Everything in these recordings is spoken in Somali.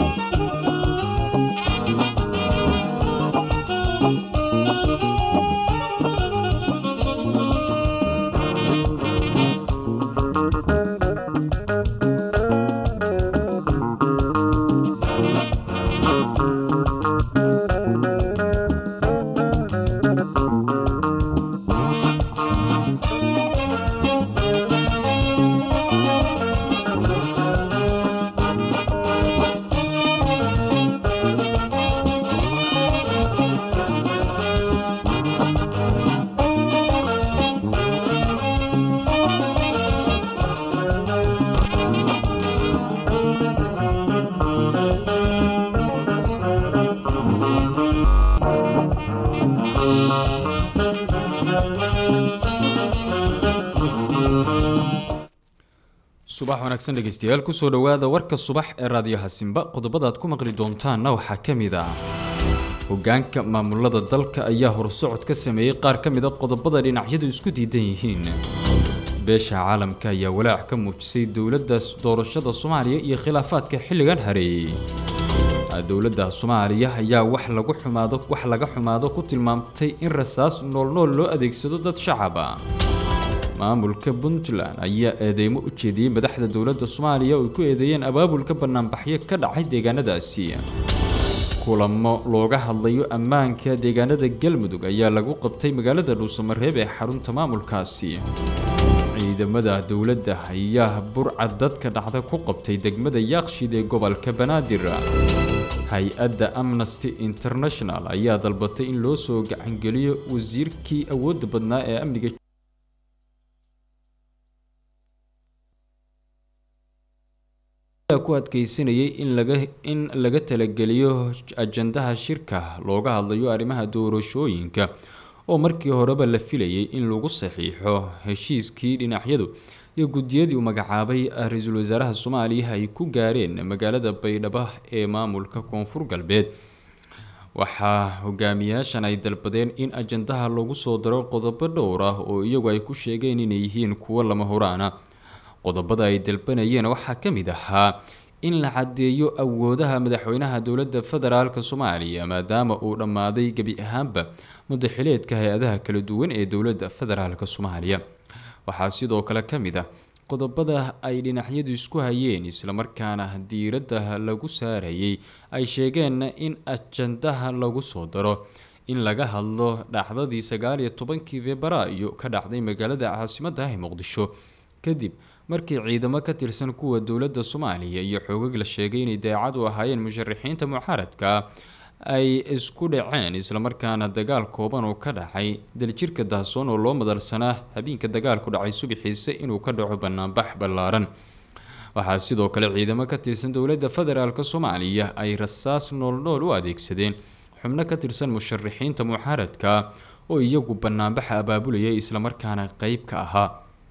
subax wanaagsan dhegeystayaal kusoo dhowaada warka subax ee raadiyaha simba qodobadaad ku maqli doontaanna waxaa ka mid ah hogaanka maamulada dalka ayaa horsocod ka sameeyey qaar ka mid a qodobada dhinacyadu isku diidan yihiin beesha caalamka ayaa walaac ka muujisay dowladda doorashada soomaaliya iyo khilaafaadka xilligan hareeyey dowladda soomaaliya ayaa wax lagu xumaado wax laga xumaado ku tilmaamtay in rasaas noolnool loo adeegsado dad shacaba maamulka puntland ayaa eedeymo u jeediyey madaxda dowladda soomaaliya oo ay ku eedeeyeen abaabulka banaanbaxyo ka dhacay deegaanadaasi kulamo looga hadlayo ammaanka deegaanada galmudug ayaa lagu qabtay magaalada dhuusamareeb ee xarunta maamulkaasi ciidamada dowladda ayaa burca dadka dhacda ku qabtay degmada yaaqshid ee gobolka banaadir hay-adda amnesty international ayaa dalbatay in loo soo gacangeliyo wasiirkii awoodda badnaa ee amniga ku adkeysanayay in laga in laga talageliyo ajandaha shirka looga hadlayo arrimaha doorashooyinka oo markii horeba la filayay in lagu saxiixo heshiiskii dhinacyadu iyo guddiyadii uu magacaabay ra-iisul wasaaraha soomaaliya ay ku gaareen magaalada baydhabo ee maamulka koonfur galbeed waxaa hogaamiyaashan ay dalbadeen in ajandaha lagu soo daro qodobo dhowr ah oo iyagu ay ku sheegeen inay yihiin kuwo lama horaana qodobada ay dalbanayeen waxaa ka mid ahaa in la caddeeyo awoodaha madaxweynaha dowladda federaalk soomaaliya maadaama uu dhammaaday gebi ahaanba mudaxileedka hay-adaha kala duwan ee dowladda federaalk soomaaliya waxaa sidoo kale ka mid ah qodobada ay dhinacyadu isku hayeen islamarkaana diiradda lagu saarayay ay sheegeen in ajandaha lagu soo daro in laga hadlo dhacdadii sagaal iyo tobankii febraayo ka dhacday magaalada caasimadda ah ee muqdisho kadib markii ciidamo ka tirsan kuwa dowladda soomaaliya iyo xoogag la sheegay inay daacad u ahaayeen musharaxiinta mucaaradka ay isku dhaceen islamarkaana dagaal kooban oo ka dhacay daljirka dahsoon oo loo madalsanaa habeenka dagaalku dhacay subaxiise inuu ka dhaco banaanbax ballaaran waxaa sidoo kale ciidamo ka tirsan dowladda federaalk soomaaliya ay rasaas noolnool u adeegsadeen xubno ka tirsan musharaxiinta mucaaradka oo iyagu banaanbaxa abaabulaya islamarkaana qeyb ka ahaa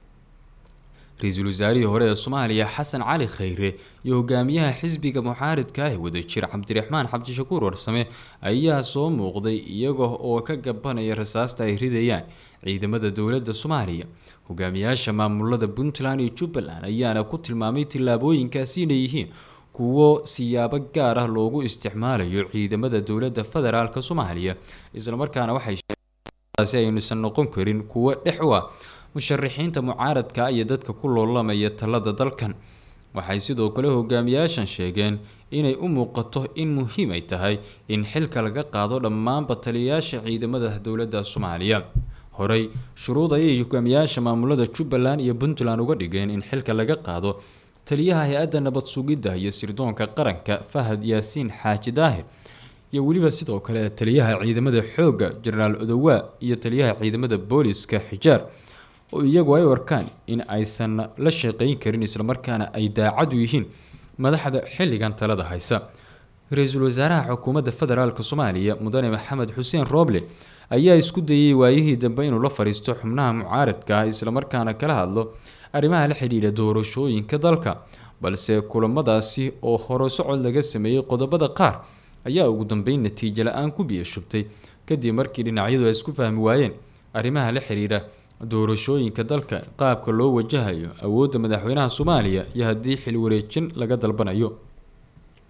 ra-iisul wasaarihii hore ee soomaaliya xasan cali khayre iyo hogaamiyaha xisbiga mucaaridka ah ee wadajir cabdiraxmaan cabdishakuur warsame ayaa soo muuqday iyaga oo ka gabanaya rasaasta ay ridayaan ciidamada dowladda soomaaliya hogaamiyaasha maamulada puntland iyo jubbaland ayaana ku tilmaamay tillaabooyinkaasi inay yihiin kuwo siyaabo gaar ah loogu isticmaalayo ciidamada dowladda federaalk soomaaliya islamarkaana waxay sheegasi aynuusan noqon karin kuwo dhex u ah musharaxiinta mucaaradka iyo dadka ku loolamaya talada dalkan waxay sidoo kale hogaamiyaashan sheegeen inay u muuqato in muhiim ay tahay in xilka laga qaado dhammaanba taliyayaasha ciidamada dowladda soomaaliya horey shuruud ayay hogaamiyaasha maamulada jubbaland iyo puntland uga dhigeen in xilka laga qaado taliyaha hay-adda nabad sugidda iyo sirdoonka qaranka fahad yaasiin xaaji daahir iyo weliba sidoo kale taliyaha ciidamada xoogga jenaraal odowaa iyo taliyaha ciidamada booliska xijaar oo iyagu ay u arkaan in aysan la shaqeyn karin islamarkaana ay daacadu yihiin madaxda xilligan talada haysa ra-iisul wasaaraha xukuumadda federaalk soomaaliya mudane maxamed xuseen rooble ayaa isku dayay waayihii dambe inuu la fariisto xubnaha mucaaradka ah islamarkaana kala hadlo arrimaha la xidhiidha doorashooyinka dalka balse kulamadaasi oo hore socod laga sameeyey qodobada qaar ayaa ugu dambeyn natiijo la-aan ku biyo shubtay kadib markii dhinacyadu ay isku fahmi waayeen arrimaha la xidhiidha doorashooyinka dalka qaabka loo wajahayo awoodda madaxweynaha soomaaliya iyo haddii xil wareejin laga dalbanayo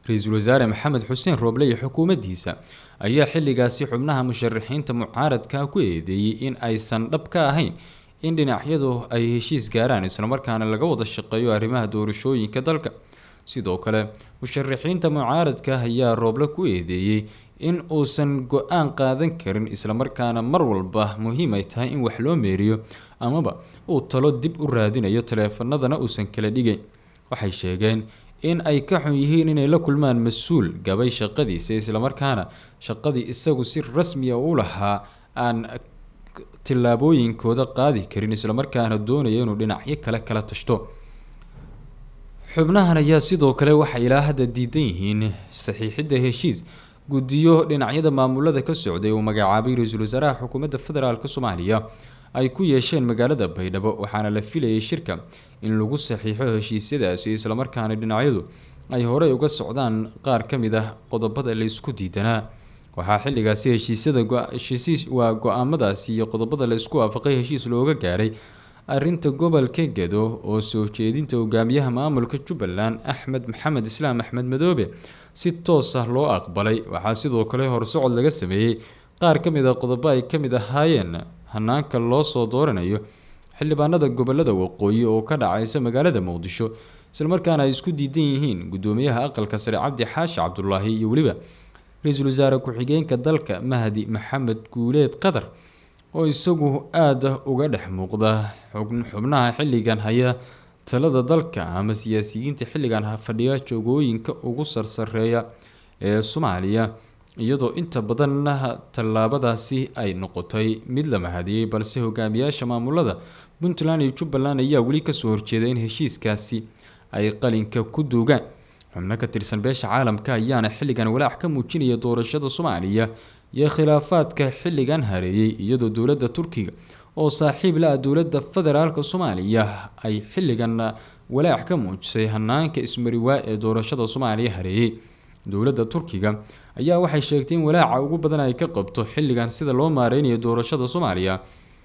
ra-iisul wasaare maxamed xuseen rooble iyo xukuumaddiisa ayaa xilligaasi xubnaha musharaxiinta mucaaradka ku eedeeyey in aysan dhab ka ahayn in dhinacyadu ay heshiis gaaraan islamarkaana laga wada shaqeeyo arrimaha doorashooyinka dalka sidoo kale musharaxiinta mucaaradka ayaa rooble ku eedeeyey in uusan go-aan qaadan karin islamarkaana mar walba muhiim ay tahay in wax loo meeriyo amaba uu talo dib u raadinayo taleefanadana uusan kala dhigayn waxay sheegeen in ay ka xun yihiin inay la kulmaan mas-uul gabay shaqadiisa islamarkaana shaqadii isagu si rasmiya u lahaa aan tillaabooyinkooda qaadi karin islamarkaana doonaya inuu dhinacyo kale kala tashto xubnahan ayaa sidoo kale waxay ilaa hadda diidan yihiin saxiixidda heshiis guddiyo dhinacyada maamulada ka socday uu magacaabay ra-iisul wasaaraha xukuumadda federaalk soomaaliya ay ku yeesheen magaalada baydhabo waxaana la filayay shirka in lagu saxiixo heshiisyadaasi islamarkaana dhinacyadu ay horey uga socdaan qaar ka mid ah qodobada la isku diidanaa waxaa xilligaasi heshiisyada waa go-aamadaasi iyo qodobada la isku waafaqay heshiis looga gaaray arinta gobolka gedo oo soo jeedinta hogaamiyaha maamulka jubbaland axmed maxamed islaam axmed madoobe si toos ah loo aqbalay waxaa sidoo kale horsocod laga sameeyey qaar ka mid a qodobo ay ka mid ahaayeen hanaanka loo soo dooranayo xildhibaanada gobolada waqooyi oo ka dhacaysa magaalada muqdisho islamarkaana ay isku diidan yihiin gudoomiyaha aqalka sare cabdi xaashi cabdulaahi iyo weliba ra-iisul wasaare ku-xigeenka dalka mahdi maxamed guuleed qatar oo isagu aada uga dhex muuqda xubnaha xilligan haya talada dalka ama siyaasiyiinta xilligan fadhiya joogooyinka ugu sarsareeya ee soomaaliya iyadoo inta badanna tallaabadaasi ay noqotay mid la mahadiyey balse hogaamiyaasha maamulada puntland iyo jubbaland ayaa weli kasoo horjeeda in heshiiskaasi ay qalinka ku duugaan xubno ka tirsan beesha caalamka ayaana xilligan walaac ka muujinaya doorashada soomaaliya iyo khilaafaadka xilligan hareeyey iyadoo dowladda turkiga oo saaxiib la-ah dowladda federaalk soomaaliya ay xilligan walaac ka muujisay hanaanka ismariwaa ee doorashada soomaaliya hareeyey dowladda turkiga ayaa waxay sheegtay in walaaca ugu badan ay ka qabto xilligan sida loo maareynayo doorashada soomaaliya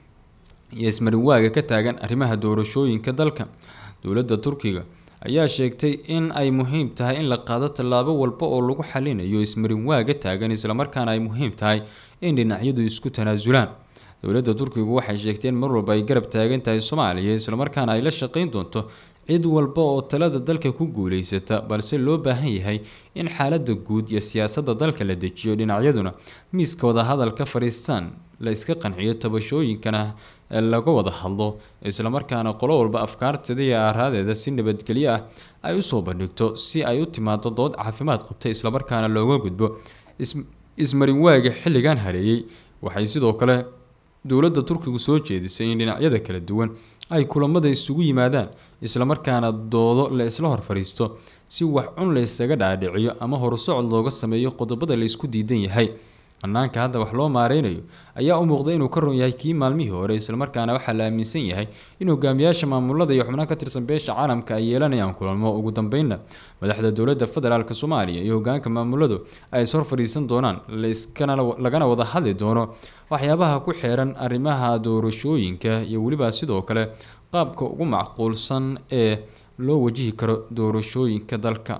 iyo ismariwaaga ka taagan arrimaha doorashooyinka dalka dowladda turkiga ayaa sheegtay in ay muhiim tahay in la qaado tallaabo walba oo lagu xalinayo ismarinwaaga taagan islamarkaana ay muhiim tahay in dhinacyadu isku tanaasulaan dowladda turkigu waxay sheegtay in mar walba ay garab taagan tahay soomaaliya islamarkaana ay la shaqeyn doonto cid walba oo talada dalka ku guuleysata balse loo baahan yahay in xaalada guud iyo siyaasadda dalka la dejiyo dhinacyaduna miiska wadahadalka fadhiistaan la iska qanciyo tabashooyinkana laga wada hadlo islamarkaana qolo walba afkaarteeda iyo aaraadeeda si nabadgelyo ah ay usoo bandhigto si ay u timaado dood caafimaad qabta islamarkaana looga gudbo ismarinwaaga xilligan hareeyey waxay sidoo kale dowladda turkigu soo jeedisay in dhinacyada kala duwan ay kulamada isugu yimaadaan islamarkaana doodo la isla hor fadhiisto si wax cun la ysaga dhaadhiciyo ama horsocod looga sameeyo qodobada la isku diidan yahay hanaanka hadda wax loo maareynayo ayaa u muuqda inuu ka ron yahay kii maalmihii hore islamarkaana waxaa la aaminsan yahay in hogaamiyaasha maamulada iyo xubnaha ka tirsan beesha caalamka ay yeelanayaan kulamo ugu dambeynna madaxda dowladda federaalk soomaaliya iyo hogaanka maamuladu ay is hor fadhiisan doonaan lagana wada hadli doono waxyaabaha ku xeeran arrimaha doorashooyinka iyo weliba sidoo kale qaabka ugu macquulsan ee loo wajihi karo doorashooyinka dalka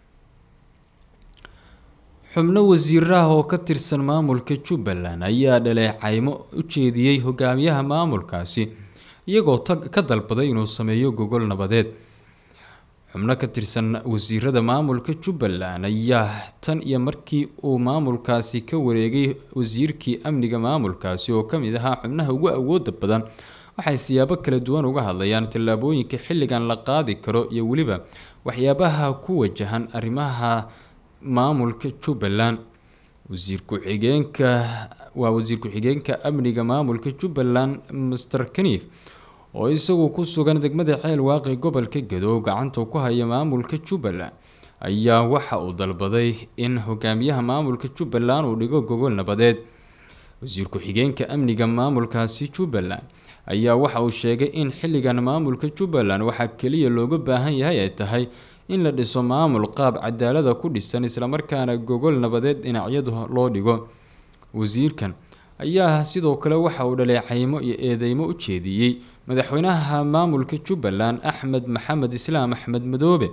xubno wasiiraha oo ka tirsan maamulka jubbaland ayaa dhaleecaymo u jeediyey hogaamiyaha maamulkaasi iyagoo ka dalbaday inuu sameeyo gogol nabadeed xubno ka tirsan wasiirada maamulka jubbaland ayaa tan iyo markii uu maamulkaasi ka wareegay wasiirkii amniga maamulkaasi oo kamid ahaa xubnaha ugu awooda badan waxay siyaabo kala duwan uga hadlayaan tallaabooyinka xilligan la qaadi karo iyo weliba waxyaabaha ku wajahan arrimaha maamulka jubbaland wasiir ku-xigeenka waa wasiir ku-xigeenka amniga maamulka jubbaland master kaniif oo isagu ku sugan degmada ceel waaqi gobolka gadow gacanta ku haya maamulka jubbaland ayaa waxa uu dalbaday in hogaamiyaha maamulka jubbaland uu dhigo gogol nabadeed wasiir ku-xigeenka amniga maamulkaasi jubbaland ayaa waxa uu sheegay in xilligan maamulka jubbaland waxaa keliya looga baahan yahay ay tahay in la dhiso maamul qaab cadaalada ku dhisan islamarkaana gogol nabadeed dhinacyadu loo dhigo wasiirkan ayaa sidoo kale waxa uu dhaleecaymo iyo eedeymo u jeediyey madaxweynaha maamulka jubbaland axmed maxamed islaam axmed madoobe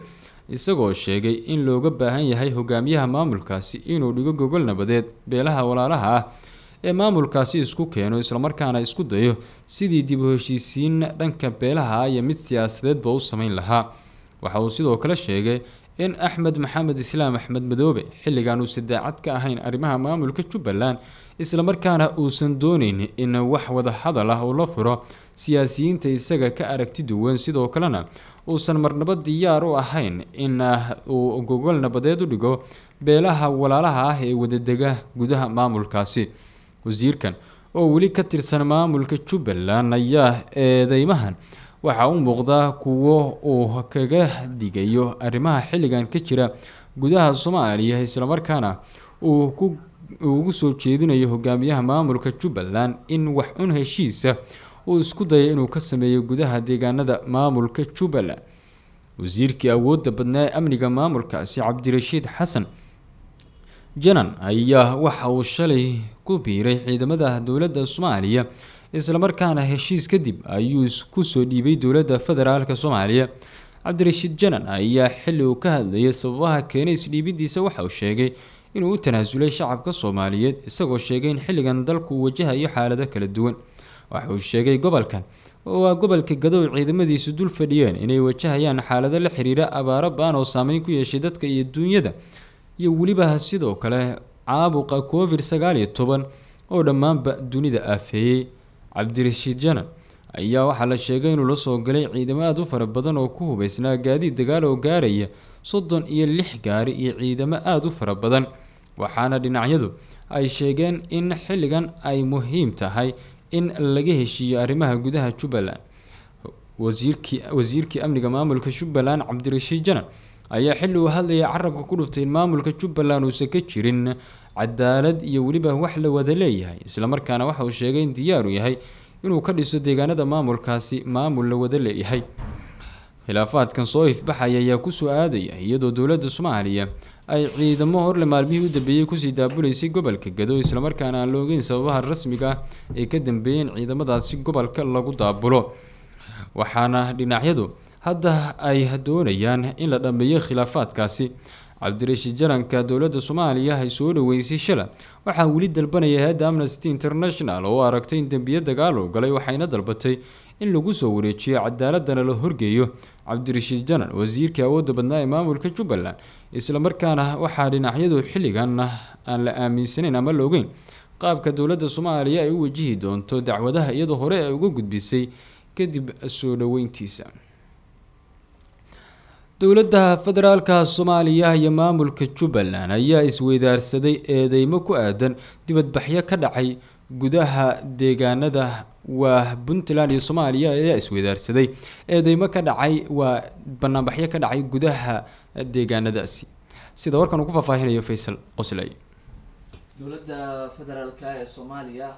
isagoo sheegay in looga baahan yahay hogaamiyaha maamulkaasi inuu dhigo gogol nabadeed beelaha walaalaha ah ee maamulkaasi isku keeno islamarkaana isku dayo sidii dib u heshiisiin dhanka beelaha iyo mid siyaasadeedba u sameyn lahaa waxa uu sidoo kale sheegay in axmed maxamed islaam axmed madoobe xilligan uusan daacad ka ahayn arrimaha maamulka jubbaland islamarkaana uusan dooneyn in wax wada hadal ah uu la furo siyaasiyiinta isaga ka aragti duwan sidoo kalena uusan marnabo diyaar u ahayn in uu gogol nabadeed u dhigo beelaha walaalaha ah ee wadadega gudaha maamulkaasi wasiirkan oo weli ka tirsan maamulka jubbaland ayaa eedeymahan waxaa u muuqdaa kuwo uu kaga digayo arrimaha xilligan ka jira gudaha soomaaliya islamarkaana uu ku ugu soo jeedinayo hogaamiyaha maamulka jubbaland in wax un heshiisa uu isku daya inuu ka sameeyo gudaha deegaanada maamulka jubbaland wasiirkii awoodda badnaa ee amniga maamulkaasi cabdirashiid xasan janan ayaa waxa uu shalay ku biiray ciidamada dowladda soomaaliya islamarkaana heshiis kadib ayuu isku soo dhiibay dowladda federaalk soomaaliya cabdirashiid janan ayaa xilli uu ka hadlayay sababaha keenay isdhiibidiisa waxa uu sheegay inuu u tanaasulay shacabka soomaaliyeed isagoo sheegay in xilligan dalku uu wajahayo xaalado kala duwan waxa uu sheegay gobolkan oo waa gobolka gadow ciidamadiisu dul fadhiyeen inay wajahayaan xaalado la xiriira abaaro baan oo saameyn ku yeeshay dadka iyo duunyada iyo weliba sidoo kale caabuqa covid sagaal iyo toban oo dhammaanba dunida aafeeyey cabdirashiid janan ayaa waxaa la sheegay inuu la soo galay ciidamo aada u fara badan oo ku hubeysnaa gaadiid dagaal oo gaaraya soddon iyo lix gaari iyo ciidamo aada u fara badan waxaana dhinacyadu ay sheegeen in xilligan ay muhiim tahay in laga heshiiyo arrimaha gudaha jubbaland wasiirkii wasiirkii amniga maamulka jubbaland cabdirashiid janan ayaa xilli uu hadlayay carabka ku dhuftay in maamulka jubbaland uusan ka jirin cadaalad iyo weliba wax la wada leeyahay islamarkaana waxa uu sheegay in diyaaru yahay inuu ka dhiso deegaanada maamulkaasi maamul la wada leeyahay khilaafaadkan soo ifbaxaya ayaa kusoo aadaya iyadoo dowladda soomaaliya ay ciidamo horle maalmihii u dambeeyey kusii daabuleysay gobolka gado islamarkaana aan la ogeyn sababaha rasmiga ah ee ka dambeeyeen ciidamadaasi gobolka lagu daabulo waxaana dhinacyadu hadda ay doonayaan in la dhammeeyo khilaafaadkaasi cabdirashiid jaranka dowladda soomaaliya ay soo dhaweysay shala waxaa weli dalbanaya hay-adda amnesty international oo aragtay in dembiyo dagaal uu galay waxayna dalbatay in lagu soo wareejiyo cadaaladana la horgeeyo cabdirashiid janan wasiirkii awoodda badnaa ee maamulka jubbaland islamarkaana waxaa dhinacyadu xilligan aan la aaminsanayn ama la ogeyn qaabka dowladda soomaaliya ay u wajihi doonto dacwadaha iyadoo hore ay uga gudbisay kadib soo dhaweyntiisa dowladda federaalka soomaaliya iyo maamulka jubbaland ayaa isweydaarsaday eedeymo ku aadan dibadbaxyo ka dhacay gudaha deegaanada waa puntland iyo soomaaliya ayaa isweydaarsaday eedeymo ka dhacay waa banaanbaxyo ka dhacay gudaha deegaanadaasi sida warkan uu ku faahfaahinayo faysal qosley dowladda federaalk ee soomaaliya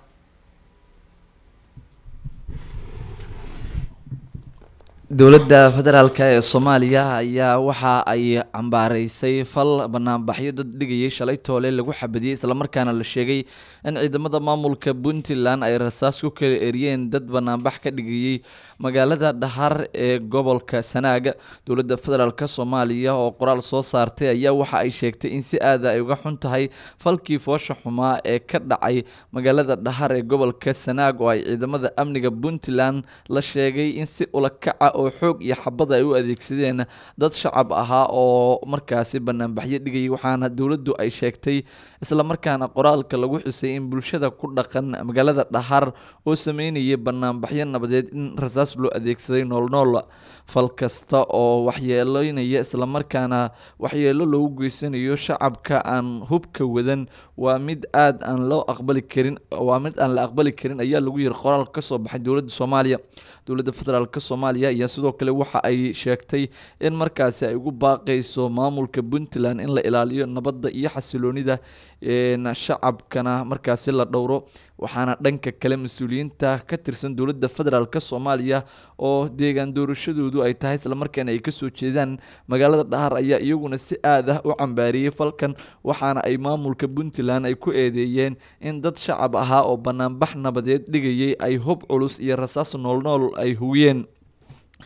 dowladda federaalk ee soomaaliya ayaa waxa ay cambaareysay fal banaanbaxyo dad dhigayay shalay toole lagu xabadiyey islamarkaana la sheegay in ciidamada maamulka puntland ay rasaas ku kala eriyeen dad banaanbax ka dhigayay magaalada dhahar ee gobolka sanaaga dowladda federaalk soomaaliya oo qoraal soo saartay ayaa waxa ay sheegtay in si aada ay uga xun tahay falkii foosha xumaa ee ka dhacay magaalada dhahar ee gobolka sanaag oo ay ciidamada amniga puntland la sheegay in si ulakaca oo xoog iyo xabad ay u adeegsadeen dad shacab ahaa oo markaasi banaanbaxyo dhigayay waxaana dowladdu ay sheegtay islamarkaana qoraalka lagu xusay in bulshada ku dhaqan magaalada dhahar oo sameynayay banaanbaxyo nabadeed in rasaas loo adeegsaday noolnool fal kasta oo waxyeeleynaya islamarkaana waxyeelo loogu geysanayo shacabka aan hubka wadan waa mid aada aan loo aqbali karin waa mid aan la aqbali karin ayaa lagu yiri qoraalka kasoo baxay dowladda soomaaliya dowladda federaalk soomaaliya ayaa sidoo kale waxa ay sheegtay in markaasi ay ugu baaqayso maamulka puntland in la ilaaliyo nabadda iyo xasiloonida shacabkana markaasi la dhowro waxaana dhanka kale mas-uuliyiinta ka tirsan dowladda federaalk soomaaliya oo deegaan doorashadoodu ay tahay islamarkaana ay kasoo jeedaan magaalada dhahar ayaa iyaguna si aad ah u cambaariyey falkan waxaana ay maamulka puntland ay ku eedeeyeen in dad shacab ahaa oo banaanbax nabadeed dhigayay ay hub culus iyo rasaas noolnool ay hugiyeen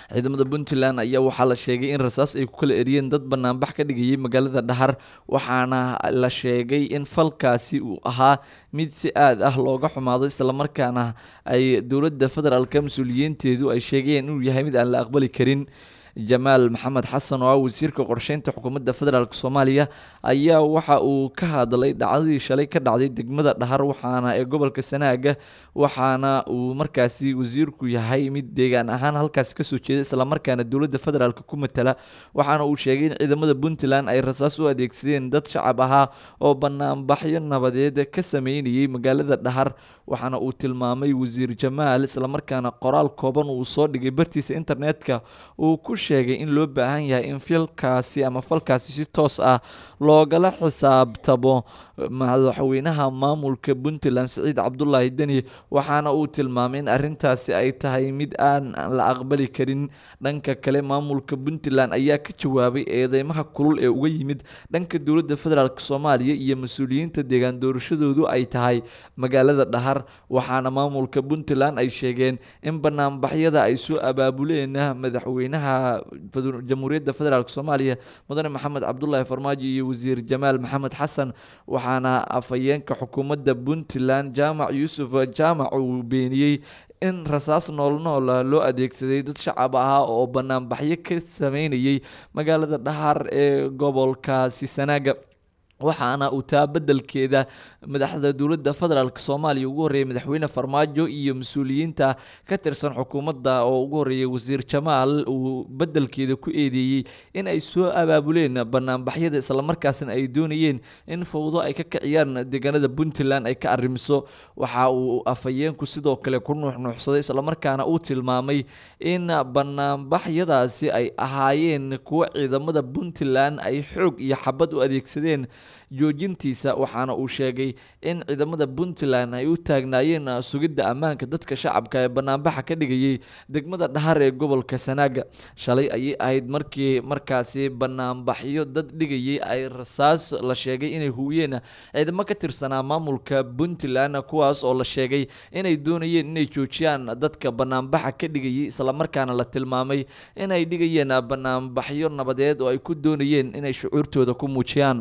ciidamada puntland ayaa waxaa la sheegay in rasaas ay ku kala eriyeen dad banaanbax ka dhigayay magaalada dhahar waxaana la sheegay in falkaasi uu ahaa mid si aad ah looga xumaado islamarkaana ay dowladda federaalka mas-uuliyiinteedu ay sheegayeen inuu yahay mid aan la aqbali karin jamaal maxamed xasan oo ah wasiirka qorsheynta xukuumadda federaalk soomaaliya ayaa waxa uu ka hadlay dhacdadii shalay ka dhacday degmada dhahar waxaana ee gobolka sanaaga waxaana uu markaasi wasiirku yahay mid deegaan ahaan halkaasi kasoo jeeda islamarkaana dowladda federaalk ku matala waxaana uu sheegay in ciidamada puntland ay rasaas u adeegsadeen dad shacab ahaa oo banaanbaxyo nabadeed ka sameynayay magaalada dhahar waxaana uu tilmaamay wasiir jamaal islamarkaana qoraal kooban uu soo dhigay bartiisa internetka uu ku sheegay in loo baahan yahay in filkaasi ama falkaasi si toos ah loogala xisaabtamo madaxweynaha maamulka puntland siciid cabdulaahi deni waxaana uu tilmaamay in arintaasi ay tahay mid aan la aqbali karin dhanka kale maamulka puntland ayaa ka jawaabay eedeymaha kulul ee uga yimid dhanka dowladda federaalk soomaaliya iyo mas-uuliyiinta deegaan doorashadoodu ay tahay magaalada dhahar waxaana maamulka puntland ay sheegeen in banaanbaxyada ay soo abaabuleen madaxweynaha jamhuuriyadda federaalk soomaaliya mudane maxamed cabdulaahi farmaajo iyo wasiir jamaal maxamed xasan waxaana afhayeenka xukuumadda puntland jaamac yuusuf jaamac uu beeniyey in rasaas nool nool loo adeegsaday dad shacab ahaa oo banaanbaxyo ka sameynayay magaalada dhahar ee gobolkaasi sanaaga waxaana uu taa bedelkeeda madaxda dowladda federaalk soomaaliya ugu horreeyay madaxweyne farmaajo iyo mas-uuliyiinta ka tirsan xukuumadda oo ugu horreeyay wasiir jamaal uu bedelkeeda ku eedeeyey in ay soo abaabuleen banaanbaxyada islamarkaasna ay doonayeen in fowdo ay ka kiciyaan deegaanada puntland ay ka arrimiso waxa uu afhayeenku sidoo kale ku nuuxnuuxsaday islamarkaana uu tilmaamay in banaanbaxyadaasi ay ahaayeen kuwo ciidamada puntland ay xoog iyo xabad u adeegsadeen joojintiisa waxaana uu sheegay in ciidamada puntland ay u taagnaayeen sugidda ammaanka dadka shacabka ee banaanbaxa ka dhigayay degmada dhahar ee gobolka sanaaga shalay ayay ahayd markii markaasi banaanbaxyo dad dhigayay ay rasaas la sheegay inay huwiyeen ciidamo ka tirsanaa maamulka puntland kuwaas oo la sheegay inay doonayeen inay joojiyaan dadka banaanbaxa ka dhigayay islamarkaana la tilmaamay inay dhigayeen banaanbaxyo nabadeed oo ay ku doonayeen inay shucuurtooda ku muujiyaan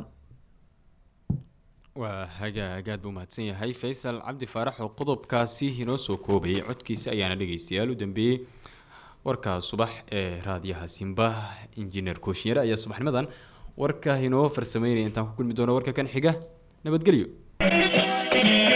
waa hagaag aad buu mahadsan yahay faysal cabdi faarax oo qodobkaasi inoo soo koobayay codkiisa ayaana dhegeystayaal u dambeeyey warka subax ee raadiyaha simba injineer kooshinyare ayaa subaxnimadan warka inoo farsameynaya intaan ku kulmi doono warka kan xiga nabadgelyo